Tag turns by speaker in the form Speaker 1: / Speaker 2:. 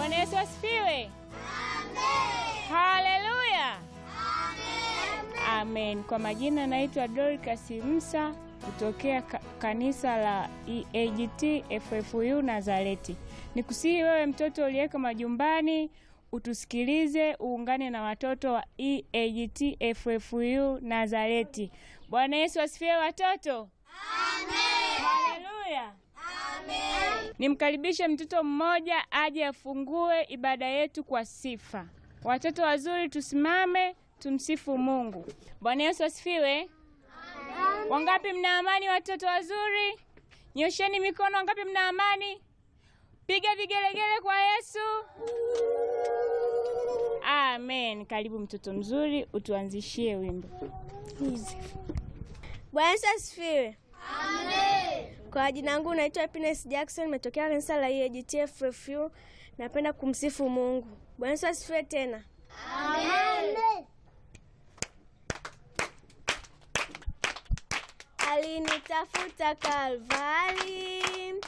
Speaker 1: Bwana Yesu asifiwe. Haleluya. Amen. Kwa majina naitwa Dorcas Msa kutokea ka kanisa la EAGT FFU Nazareti. Nikusihi wewe mtoto uliyeko majumbani utusikilize, uungane na watoto wa EAGT FFU Nazareti. Bwana Yesu asifiwe watoto. Amen. Haleluya. Amen. Nimkaribishe mtoto mmoja aje afungue ibada yetu kwa sifa. Watoto wazuri tusimame tumsifu Mungu. Bwana Yesu asifiwe. Wangapi mna amani watoto wazuri? Nyosheni mikono wangapi mna amani? Piga vigelegele kwa Yesu. Amen. Karibu mtoto mzuri, utuanzishie wimbo.
Speaker 2: Bwana Yesu asifiwe. Amen. Kwa jina langu naitwa Happiness Jackson, nimetokea kanisa la EAGT FFU. Napenda kumsifu Mungu. Bwana Yesu asifiwe tena. Amen. Alinitafuta Kalvari,